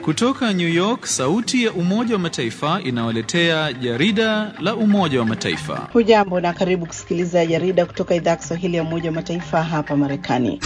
Kutoka New York, sauti ya Umoja wa Mataifa inawaletea jarida la Umoja wa Mataifa. Hujambo na karibu kusikiliza jarida kutoka idhaa ya Kiswahili ya Umoja wa Mataifa hapa Marekani.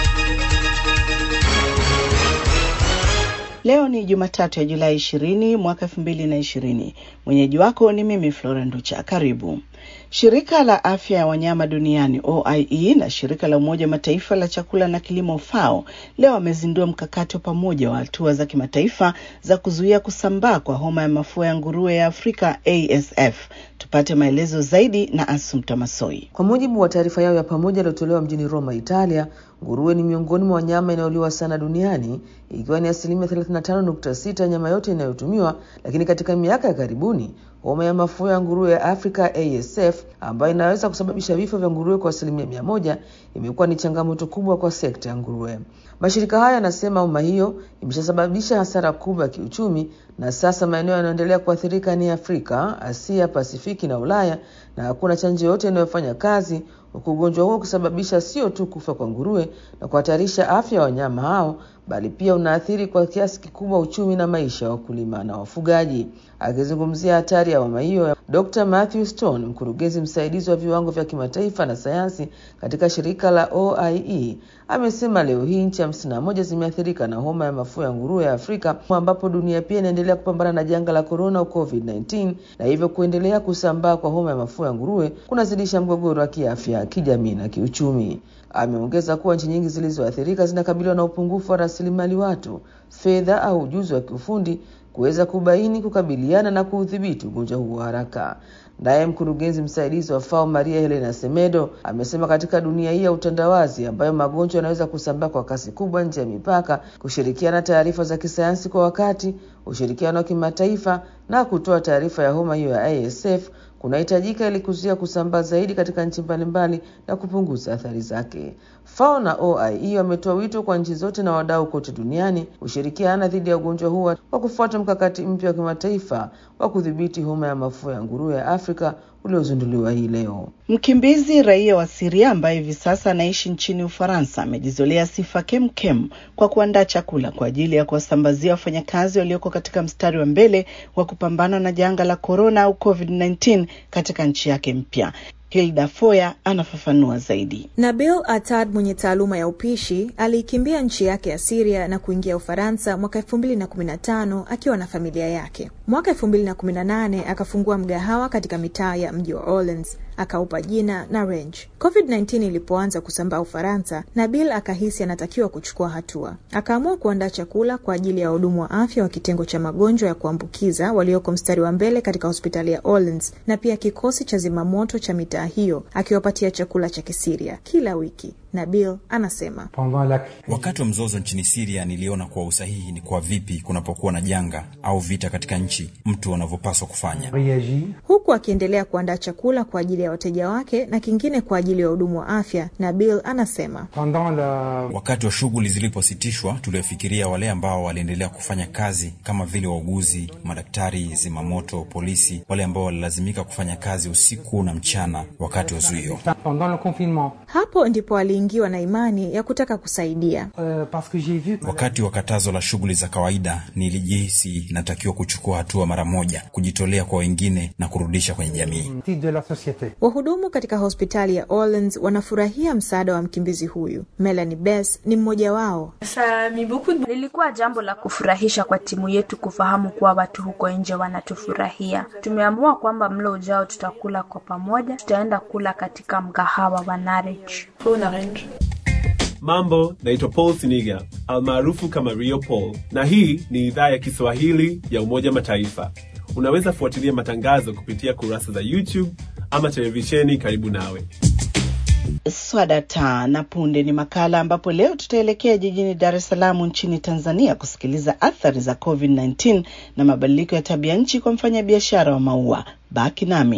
Leo ni Jumatatu ya Julai ishirini mwaka elfu mbili na ishirini. Mwenyeji wako ni mimi Flora Nducha. Karibu. Shirika la afya ya wanyama duniani OIE na shirika la Umoja wa Mataifa la chakula na kilimo FAO leo wamezindua mkakati wa pamoja wa hatua za kimataifa za kuzuia kusambaa kwa homa ya mafua ya nguruwe ya Afrika ASF. Tupate maelezo zaidi na Asumta Masoi. Kwa mujibu wa taarifa yao ya pamoja iliyotolewa mjini Roma, Italia, nguruwe ni miongoni mwa wanyama inayoliwa sana duniani ikiwa ni asilimia 35.6 ya nyama yote inayotumiwa, lakini katika miaka ya karibuni homa ya mafua ya nguruwe ya Afrika ASF ambayo inaweza kusababisha vifo vya nguruwe kwa asilimia mia moja imekuwa ni changamoto kubwa kwa sekta ya nguruwe. Mashirika haya yanasema homa hiyo imeshasababisha hasara kubwa ya kiuchumi, na sasa maeneo yanayoendelea kuathirika ni Afrika, Asia, Pasifiki na Ulaya, na hakuna chanjo yote inayofanya kazi, huku ugonjwa huo kusababisha sio tu kufa kwa nguruwe na kuhatarisha afya ya wanyama hao bali pia unaathiri kwa kiasi kikubwa uchumi na maisha ya wakulima na wafugaji. Akizungumzia hatari ya homa hiyo, Dr. Matthew Stone, mkurugenzi msaidizi wa viwango vya kimataifa na sayansi katika shirika la OIE, amesema leo hii nchi hamsini na moja zimeathirika na homa ya mafua ya nguruwe ya Afrika, ambapo dunia pia inaendelea kupambana na janga la korona au COVID-19, na hivyo kuendelea kusambaa kwa homa ya mafua ya nguruwe kunazidisha mgogoro wa kiafya, kijamii na kiuchumi. Ameongeza kuwa nchi nyingi zilizoathirika zinakabiliwa na upungufu wa rasilimali watu, fedha au ujuzi wa kiufundi kuweza kubaini, kukabiliana na kuudhibiti ugonjwa huo haraka. Naye mkurugenzi msaidizi wa FAO Maria Helena Semedo amesema katika dunia hii ya utandawazi ambayo magonjwa yanaweza kusambaa kwa kasi kubwa nje ya mipaka, kushirikiana taarifa za kisayansi kwa wakati, ushirikiano wa kimataifa na kutoa taarifa ya homa hiyo ya ASF kunahitajika ili kuzuia kusambaa zaidi katika nchi mbalimbali na kupunguza athari zake. FAO na OIE wametoa wito kwa nchi zote na wadau kote duniani kushirikiana dhidi ya ugonjwa huo kwa kufuata mkakati mpya wa kimataifa wa kudhibiti homa ya mafua ya nguruwe ya Afrika uliozinduliwa hii leo. Mkimbizi raia wa Siria ambaye hivi sasa anaishi nchini Ufaransa amejizolea sifa kemkem kwa kuandaa chakula kwa ajili ya kuwasambazia wafanyakazi walioko katika mstari wa mbele wa kupambana na janga la korona au COVID-19 katika nchi yake mpya. Hilda Foya anafafanua zaidi. Nabil Atad mwenye taaluma ya upishi aliikimbia nchi yake ya Siria na kuingia Ufaransa mwaka elfu mbili na kumi na tano akiwa na familia yake. Mwaka elfu mbili na kumi na nane akafungua mgahawa katika mitaa ya mji wa Orleans akaupa jina na Range. COVID-19 ilipoanza kusambaa Ufaransa, Nabil akahisi anatakiwa kuchukua hatua. Akaamua kuandaa chakula kwa ajili ya wahudumu wa afya wa kitengo cha magonjwa ya kuambukiza walioko mstari wa mbele katika hospitali ya Orleans na pia kikosi cha zimamoto cha mitaa hiyo, akiwapatia chakula cha Kisiria kila wiki. Nabil anasema wakati wa mzozo nchini Siria niliona kuwa usahihi ni kwa vipi kunapokuwa na janga au vita katika nchi mtu anavyopaswa kufanya, huku akiendelea kuandaa chakula kwa ajili ya wateja wake na kingine kwa ajili ya wahudumu wa afya. Nabil anasema wakati wa shughuli zilipositishwa, tuliofikiria wale ambao waliendelea kufanya kazi kama vile wauguzi, madaktari, zimamoto, polisi, wale ambao walilazimika kufanya kazi usiku na mchana wakati wa zuio. Hapo ndipo aliingiwa na imani ya kutaka kusaidia. Wakati wa katazo la shughuli za kawaida, nilijihisi natakiwa kuchukua hatua mara moja, kujitolea kwa wengine na kurudisha kwenye jamii. Wahudumu katika hospitali ya Orleans wanafurahia msaada wa mkimbizi huyu. Melanie Bess ni mmoja wao. Lilikuwa jambo la kufurahisha kwa timu yetu kufahamu kuwa watu huko nje wanatufurahia. Tumeamua kwamba mlo ujao tutakula kwa pamoja, tutaenda kula katika mgahawa wa Narich. Mambo, naitwa Paul Siniga almaarufu kama Rio Paul, na hii ni idhaa ya Kiswahili ya Umoja Mataifa. Unaweza fuatilia matangazo kupitia kurasa za YouTube ama televisheni karibu nawe. Swadata na punde ni makala ambapo leo tutaelekea jijini Dar es Salaam nchini Tanzania kusikiliza athari za COVID-19 na mabadiliko ya tabia nchi kwa mfanyabiashara wa maua. Baki nami.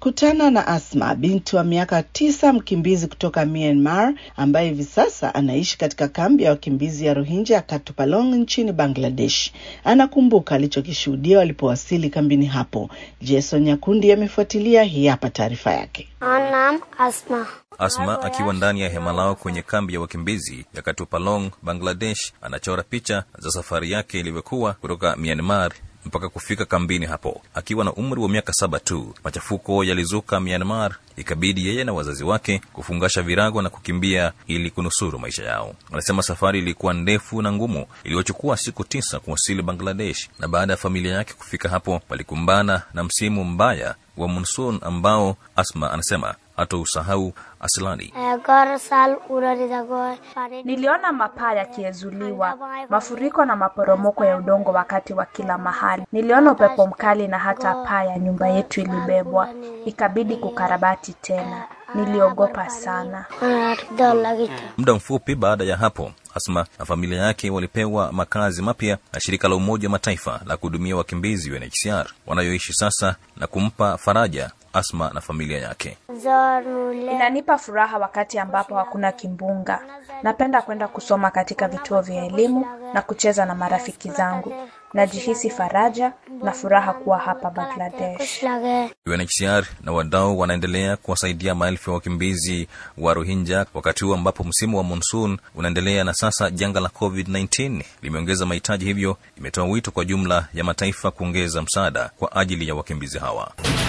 Kutana na Asma, binti wa miaka tisa, mkimbizi kutoka Myanmar ambaye hivi sasa anaishi katika kambi ya wakimbizi ya Rohingya ya Katupalong nchini Bangladesh. Anakumbuka alichokishuhudia walipowasili kambini hapo. Jason Nyakundi amefuatilia, hii hapa taarifa yake. Naam, Asma. Asma akiwa ndani ya hema lao kwenye kambi ya wakimbizi ya Katupalong, Bangladesh, anachora picha za safari yake ilivyokuwa kutoka Myanmar mpaka kufika kambini hapo. Akiwa na umri wa miaka saba tu, machafuko yalizuka Myanmar, ikabidi yeye na wazazi wake kufungasha virago na kukimbia ili kunusuru maisha yao. Anasema safari ilikuwa ndefu na ngumu, iliyochukua siku tisa kuwasili Bangladesh, na baada ya familia yake kufika hapo, walikumbana na msimu mbaya wa monsoon ambao Asma anasema hata usahau asilani. Agar sal urari dago. Niliona mapaa yakiezuliwa, mafuriko na maporomoko ya udongo wakati wa kila mahali. Niliona upepo mkali na hata paa ya nyumba yetu ilibebwa, ikabidi kukarabati tena. Niliogopa sana. Muda mfupi baada ya hapo Asma na familia yake walipewa makazi mapya na shirika la Umoja wa Mataifa la kuhudumia wakimbizi UNHCR wanayoishi sasa na kumpa faraja Asma na familia yake. Inanipa furaha wakati ambapo hakuna kimbunga. Napenda kwenda kusoma katika vituo vya elimu na kucheza na marafiki zangu. Najihisi faraja na furaha kuwa hapa Bangladesh. UNHCR na wadau wanaendelea kuwasaidia maelfu ya wakimbizi wa Rohingya wakati huu ambapo msimu wa monsoon unaendelea na sasa janga la COVID-19 limeongeza mahitaji, hivyo imetoa wito kwa jumla ya mataifa kuongeza msaada kwa ajili ya wakimbizi hawa.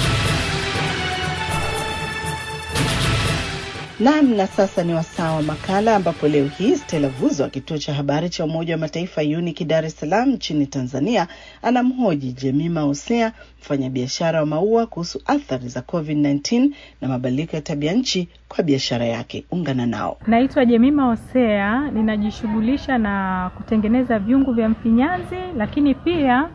Naam, na sasa ni wasaa wa makala ambapo leo hii Stella Vuzo wa kituo cha habari cha Umoja wa Mataifa UNIC Dar es Salaam nchini Tanzania anamhoji Jemima Hosea, mfanyabiashara wa maua kuhusu athari za COVID-19 na mabadiliko ya tabia nchi kwa biashara yake. Ungana nao. Naitwa Jemima Hosea, ninajishughulisha na kutengeneza vyungu vya mfinyanzi, lakini pia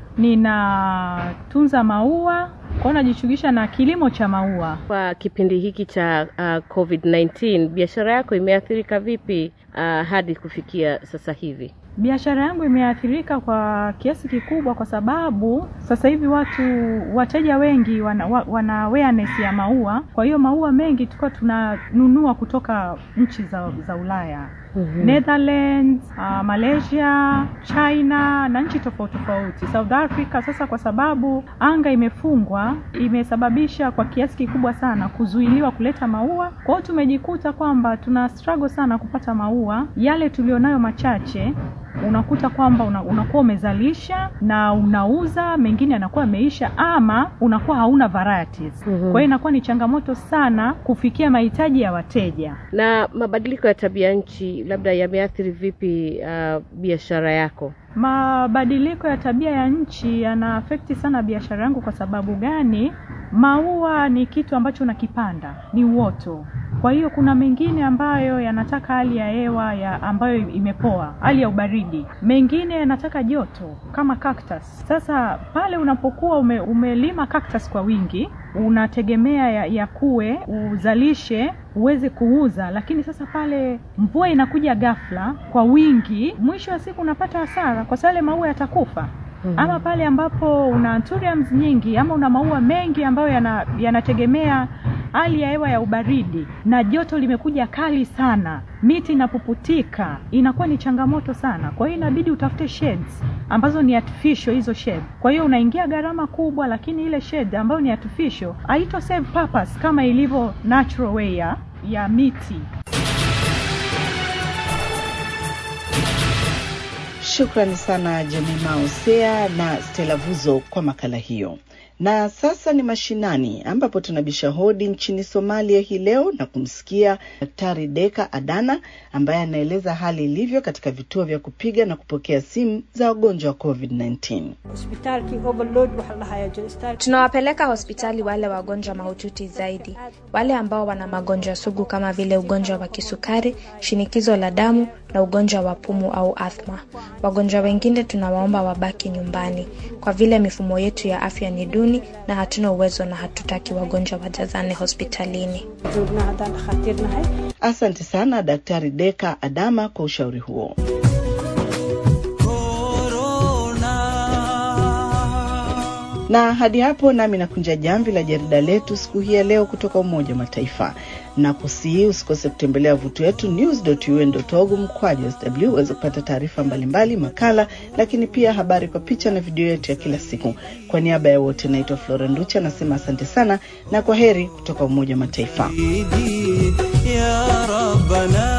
ninatunza maua kwao, najishughulisha na kilimo cha maua. Kwa kipindi hiki cha uh, COVID-19 biashara yako imeathirika vipi uh, hadi kufikia sasa hivi? Biashara yangu imeathirika kwa kiasi kikubwa, kwa sababu sasa hivi watu wateja wengi wana, wana awareness ya maua. Kwa hiyo maua mengi tulikuwa tunanunua kutoka nchi za, za Ulaya mm-hmm. Netherlands, uh, Malaysia, China na nchi tofauti tofauti, South Africa. Sasa kwa sababu anga imefungwa, imesababisha kwa kiasi kikubwa sana kuzuiliwa kuleta maua. Kwa hiyo tumejikuta kwamba tuna struggle sana kupata maua yale tulionayo machache unakuta kwamba una, unakuwa umezalisha na unauza, mengine yanakuwa yameisha, ama unakuwa hauna varieties. Mm-hmm. Kwa hiyo inakuwa ni changamoto sana kufikia mahitaji ya wateja. Na mabadiliko ya tabia nchi labda yameathiri vipi uh, biashara yako? Mabadiliko ya tabia ya nchi yana afekti sana biashara yangu. Kwa sababu gani? Maua ni kitu ambacho unakipanda, ni uoto kwa hiyo kuna mengine ambayo yanataka hali ya hewa ya ambayo imepoa, hali ya ubaridi. Mengine yanataka joto kama cactus. Sasa pale unapokuwa ume, umelima cactus kwa wingi, unategemea ya, ya kuwe uzalishe uweze kuuza, lakini sasa pale mvua inakuja ghafla kwa wingi, mwisho wa siku unapata hasara, kwa sababu yale maua yatakufa. Mm-hmm. Ama pale ambapo una anthuriums nyingi ama una maua mengi ambayo yanategemea yana hali ya hewa ya ubaridi na joto limekuja kali sana, miti inapuputika, inakuwa ni changamoto sana. Kwa hiyo inabidi utafute shades ambazo ni artificial hizo shade. Kwa hiyo unaingia gharama kubwa, lakini ile shade ambayo ni artificial haito serve purpose kama ilivyo natural way ya, ya miti. Shukrani sana Jemima Hosea na Stella Vuzo kwa makala hiyo. Na sasa ni mashinani ambapo tunabisha hodi nchini Somalia hii leo na kumsikia Daktari Deka Adana ambaye anaeleza hali ilivyo katika vituo vya kupiga na kupokea simu za wagonjwa wa COVID-19. Tunawapeleka hospitali wale wagonjwa mahututi zaidi, wale ambao wana magonjwa sugu kama vile ugonjwa wa kisukari, shinikizo la damu na ugonjwa wa pumu au athma. Wagonjwa wengine tunawaomba wabaki nyumbani kwa vile mifumo yetu ya afya ni duni na hatuna uwezo na hatutaki wagonjwa wajazane hospitalini. Asante sana Daktari Deka Adama kwa ushauri huo. Na hadi hapo nami nakunja jamvi la jarida letu siku hii ya leo kutoka Umoja wa Mataifa na kusihi usikose kutembelea wavuti wetu news.un.org mkwaju sw uweze kupata taarifa mbalimbali, makala, lakini pia habari kwa picha na video yetu ya kila siku. Kwa niaba ya wote, naitwa Flora Nducha, nasema asante sana na kwa heri kutoka Umoja wa Mataifa. ya Rabbana